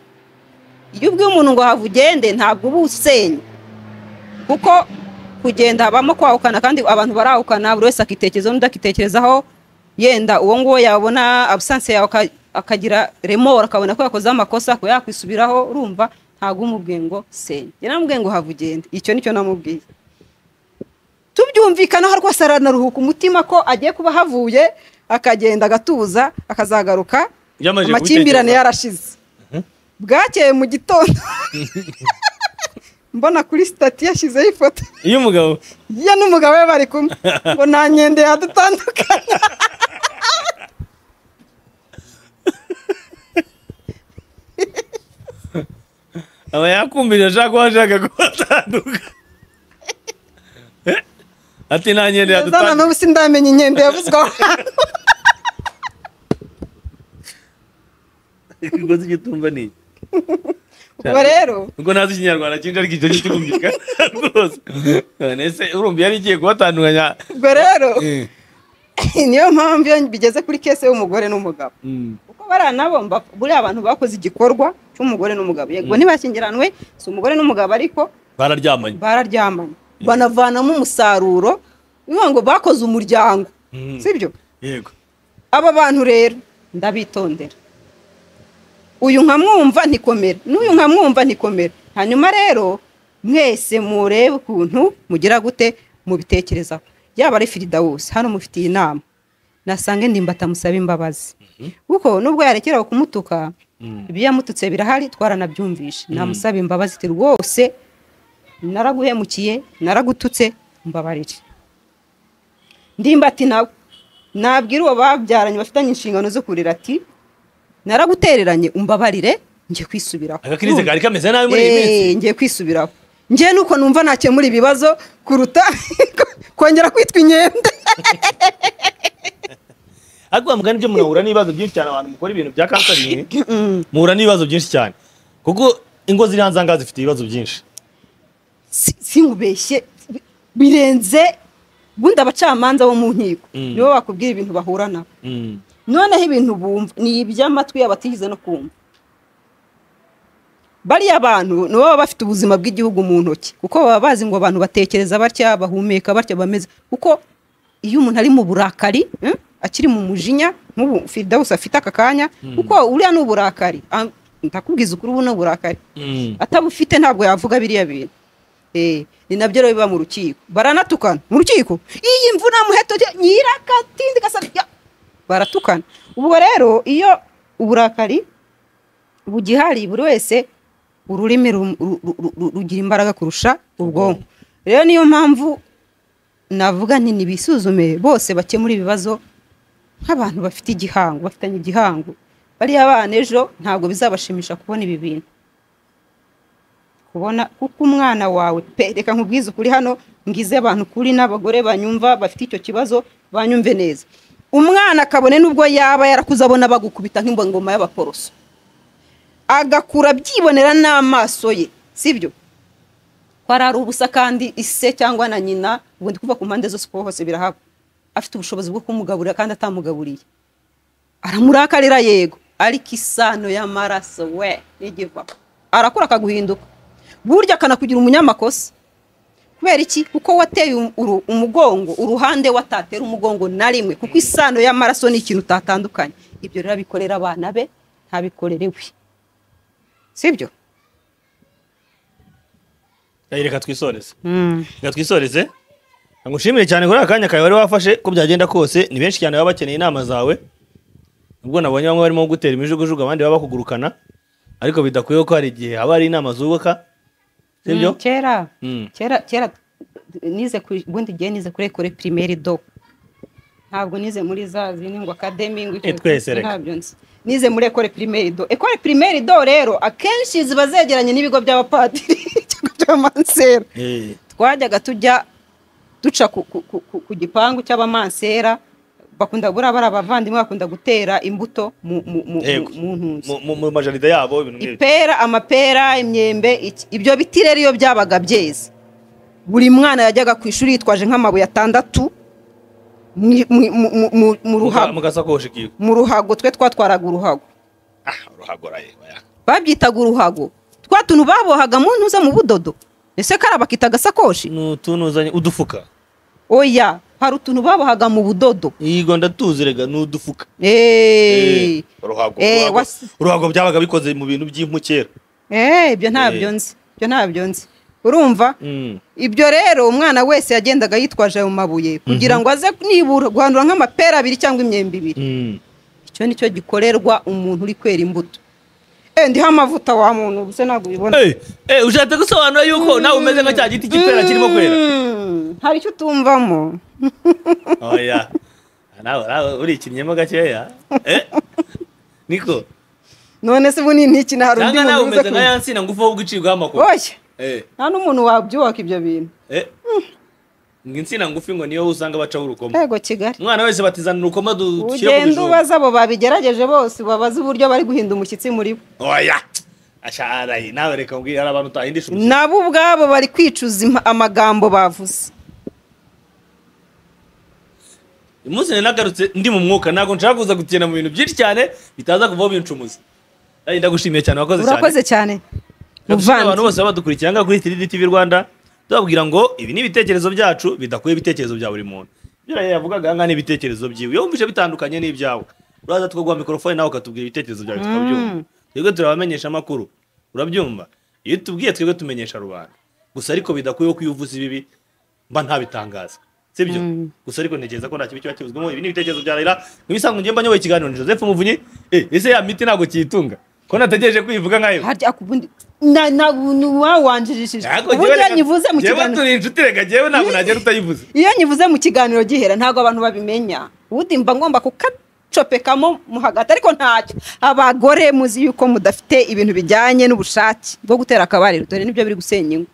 iyo ubwiye umuntu ngo hava ugende ntabwo uba usenya kuko kugenda habamo kwahukana kandi abantu barahukana buri wese akitekerezaho undi akitekerezaho yenda uwo nguwo yabona abusanse yawe aka- akagira remora akabona ko yakoze amakosa akaba yakwisubiraho urumva ntabwo umubwiye ngo senya njye namubwiye ngo hava ugende icyo nicyo namubwiye tubyumvikanaho rwose aranaruhuka umutima ko agiye kuba ahavuye akagenda agatuza akazagaruka Yamaze amakimbirane kubitekereza. yarashize bwakeye mu gitondo mbona kuri sitati yashyizeho ifoto iyo umugabo ye n'umugabo we bari kumwe ngo nta nkende yadutandukanya aba yakumvira ashaka ko ashaka ko batanduka Eh? ati nta nkende kugeza na yadutanga n'ubu sindamenya inkende yavuzwe aho hantu ikigozi cy'itumba ni iki? ubwo rero ubwo ntazi ikinyarwanda cyinshi ariko icyo giti kumvikana rwose None se urumva yari igiye kubatandukanya ubwo rero niyo mpamvu iyo bigeze kuri kese y'umugore n'umugabo Mm. kuko bariya nabo mba- buriya abantu bakoze igikorwa cy'umugore n'umugabo yego ntibashyingiranwe si umugore n'umugabo ariko bararyamanye bararyamanye banavanamo umusaruro bivuga ngo bakoze umuryango Mm. sibyo yego aba bantu rero ndabitondera uyu nkamwumva ntikomera n'uyu nkamwumva ntikomera hanyuma rero mwese murebe ukuntu mugira gute mubitekerezaho yaba ari firidawusi hano mufitiye inama nasange ndimba atamusaba imbabazi kuko nubwo yarekeraho kumutuka Mm. ibyo yamututse birahari twaranabyumvishe namusaba imbabazi ati rwose naraguhemukiye naragututse mbabarire ndimba ati nawe nabwira uwo babyaranye bafitanye inshingano zo kurera ati naragutereranye umbabarire njye kwisubiraho agakirize kari kameze nabi muri iyi minsi Eh, ngiye kwisubiraho njye nuko numva nakemura ibibazo kuruta kongera kwitwa inkende ariko wa mugani byo munahura n'ibibazo byinshi cyane abantu mukora ibintu bya kanseri Mm. muhura n'ibibazo byinshi cyane kuko ingo ziri hanze ahangaha zifite ibibazo byinshi Si- sinkubeshye birenze bundi abacamanza bo mu nkiko Mm. nibo bakubwira ibintu bahura nabo Mm. noneho ibintu bumva ni iby'amatwi yabo atigeze no kumva bariya bantu nibo baba bafite ubuzima bw'igihugu mu ntoki kuko baba bazi ngo abantu batekereza batya bahumeka batya bameze kuko iyo umuntu ari mu burakari eh, akiri mu mujinya nk'ubu fidawusi afite aka kanya kuko uriya ni uburakari Ah, ndakubwiza ukuri ubu ni uburakari Mm. atabufite ntabwo yavuga biriya bintu Eh, ni nabyo rero biba mu rukiko baranatukana mu rukiko iyi mvura muheto nyirakatindi gasabya baratukana ubwo rero iyo uburakari bugihari buri wese ururimi ru- ru- ru- ru- rugira imbaraga kurusha ubwonko rero niyo mpamvu navuga nti nibisuzume bose bakemura ibibazo nk'abantu bafite igihango bafitanye igihango bariya bana ejo ntabwo bizabashimisha kubona ibi bintu kubona kuko umwana wawe pe reka nkubwize ukuri hano ngize abantu kuri n'abagore banyumva bafite icyo kibazo banyumve neza umwana akabone n'ubwo yaba yarakuze abona bagukubita nk'imbongoma y'abaporoso agakura byibonera n'amaso ye sibyo ko ari ari ubusa kandi ise cyangwa na nyina ubu ndi kuva ku mpande zose kuko hose birahaba afite ubushobozi bwo kumugaburira kandi atamugaburiye aramurakarira yego ariko isano y'amaraso we n'igiva arakura akaguhinduka burya akanakugira umunyamakosa kubera iki kuko wateye um- uru- umugongo uruhande watatera umugongo na rimwe kuko isano y'amaraso ni ikintu utatandukanye ibyo rero abikorera abana be ntabikorerewe sibyo Eh, reka twisoreze reka twisoreze ngushimire cyane kuri aka kanya kawe wari wafashe ko byagenda kose ni benshi cyane baba bakeneye inama zawe ubwo nabonye bamwe barimo gutera imijugujugu abandi baba bakugurukana ariko bidakwiye ko hari igihe haba hari inama zubuka sibyo Mm, kera Mm. kera kera nize ku ubundi gihe nize kuri ekore pirimeri do ntabwo nize muri za zindi ngo akademi ngo icyo- Eh, twese reka. ntabyo nzi nize muri ekore pirimeri do ekore pirimeri do rero akenshi ziba zegeranye n'ibigo by'abapadiri cyangwa by'abamansera Eh, twajyaga tujya duca ku, ku, ku, ku, ku gipangu cy'abamansera bakunda buriya bari abavandimwe bakunda gutera imbuto mu, mu, mu, Yego. mu, mu ntunzi mu- mu- mu majaride yabo ibintu nk'ibyo ipera amapera imyembe iki- ibyo biti rero iyo byabaga byeze buri mwana yajyaga ku ishuri yitwaje nk'amabuye atandatu mu- mu- mu- mu- mu- mu Muga- ruhago mugasakoshi kiwe mu ruhago twe twatwaraga uruhago ah ruhagora ye oya. babyitaga uruhago twa tuntu babohaga mu ntuza mu budodo ese kara bakita agasakoshi ni utunuzanye udufuka oya hari utuntu babohaga mu budodo yigo ndatuzi rega ni udufuka Eh, uruhago Eh, uruhago- wasi- uruhago byabaga bikoze mu bintu by'impu kera eh, ibyo ntabyo nzi ibyo ntabyo nzi urumva Mm. ibyo rero umwana wese yagendaga yitwaje ayo mabuye kugira ngo aze nibura guhandura nk'amapera abiri cyangwa imyembe ibiri Mm. icyo ni cyo gikorerwa umuntu uri kwera imbuto Eh, ndiho amavuta wa muntu ubuse ntabwo ubibona Eh, eh, ushatse gusobanura yuko nawe umeze nka cya giti cy'ipera kirimo kwera Mm, hari icyo utumvamo oya nawe nawe urikinnyemo gakeya Eh? niko none se ubu ni intiki na hari undi cyangwa nawe muntu uze umeze nka ya nsina ngufi wo gucibwaho amakuru oya Eh, nta n'umuntu wabyubaka ibyo bintu eh. ngo insina ngufi ngo niyo usanga bacaho urukoma yego kigali umwana wese batizana urukoma du- dushyira ku ugenda bijumba ubaza abo babigerageje bose ubabaze uburyo bari guhinda umushyitsi muri bo oya asharaye nawe reka mbwira hari abantu utahindisha umushyitsi nabo ubwabo bari kwicuza impa- amagambo bavuze umunsi nari nagarutse ndi mu mwuka ntabwo nshaka kuza gutinda mu bintu byinshi cyane bitaza kuvaho bincumuza kandi ndagushimiye cyane wakoze cyane urakoze cyane Ndagushimira abantu Muvandi. bose baba badukurikira ngaha kuri 3D TV Rwanda tubabwira ngo ibi ni ibitekerezo byacu bidakuye ibitekerezo bya buri muntu ibyo rero yavugaga ahangaha ni ibitekerezo byiwe iyo wumvise bitandukanye n'ibyawe uraza tukaguha mikorofone nawe ukatubwira ibitekerezo byawe tukabyumva twebwe turabamenyesha amakuru urabyumva iyo tubwiye twebwe tumenyesha rubanda gusa ariko bidakuyeho ko iyo uvuze ibibi mba ntabitangaza sibyo Mm. gusa ariko ntekereza ko nta kibi kiba kibuzwamo ibi ni ibitekerezo bya Raila nk'ibisanga ngiye mba nyoboye ikiganiro ni Joseph Muvunyi eh ese ya miti ntabwo kiyitunga ko nategereje kwivuga nkayo harya ku bundi na na wawanjirishije ubundi iyo nyivuze mu kiganiro kiganiro turi inshuti reka njyewe ntabwo nagera utayivuze iyo nyivuze mu kiganiro gihera ntabwo abantu babimenya ubundi mba ngomba kukacopekamo mo hagati ariko ntacyo abagore muzi yuko mudafite ibintu bijyanye n'ubushake bwo gutera akabariro dore nibyo biri gusenya ingo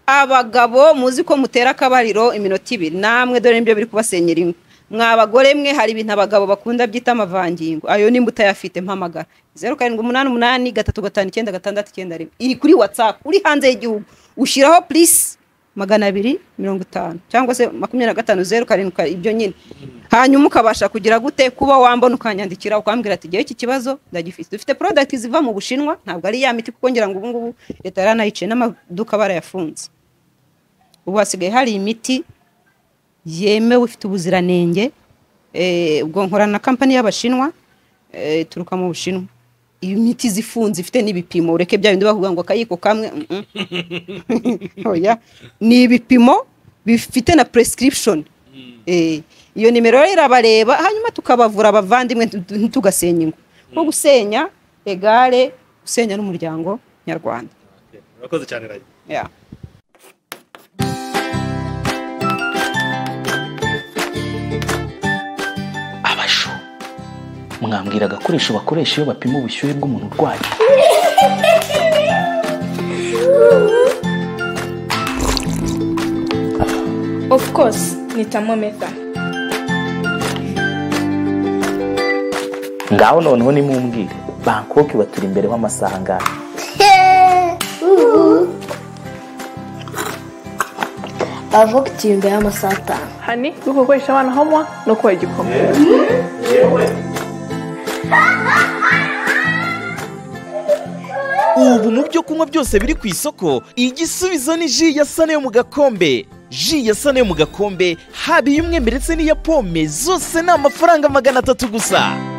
abagabo muzi ko mutera akabariro iminota ibiri namwe dore nibyo biri kubasenyera ingo mwa bagore mwe hari ibintu abagabo bakunda byita amavangingo ayo nimba utayafite mpamagara zeru karindwi umunani umunani gatatu gatanu icyenda gatandatu icyenda rimwe iri kuri watsapu uri hanze y'igihugu ushyiraho purisi magana abiri mirongo itanu cyangwa se makumyabiri na gatanu zeru karindwi kar- ibyo nyine hanyuma ukabasha kugira gute kuba wambona ukanyandikira ukambwira ati ngewe iki kibazo ndagifite dufite porodagiti ziva mu bushinwa ntabwo ari ya miti kuko ngira ngo ubu ngubu leta yaranayicaye n'amaduka barayafunze ubu hasigaye hari imiti yemewe ifite ubuziranenge eh, ubwo nkorana na kampani y'abashinwa eh, ituruka mu bushinwa iyo miti iza ifunze ifite n'ibipimo ureke bya bindi bavuga ngo akayiko kamwe mm, mm. Oya. ni ibipimo bifite na prescription Eh, iyo nimero rero irabareba hanyuma tukabavura abavandimwe ntu- ntu- ntugasenya ingo nko gusenya egare gusenya n'umuryango nyarwanda urakoze cyane Raila yeah. abashu mwambwira agakoresho bakoresha iyo bapima ubushyuhe bw'umuntu urwaye Of course, ni thermometer. ngaho noneho nimumbwire bangkok baturi imbere w'amasaha angahe bavuga ati imbere y'amasaha atanu hani yo gukoresha abana homwa no kubaha igikoma ubu mu byo kunywa byose biri ku isoko igisubizo ni ji ya sane yo mu gakombe ji ya sane yo mu gakombe haba iy'umwembe ndetse n'iya pome zose ni amafaranga magana atatu gusa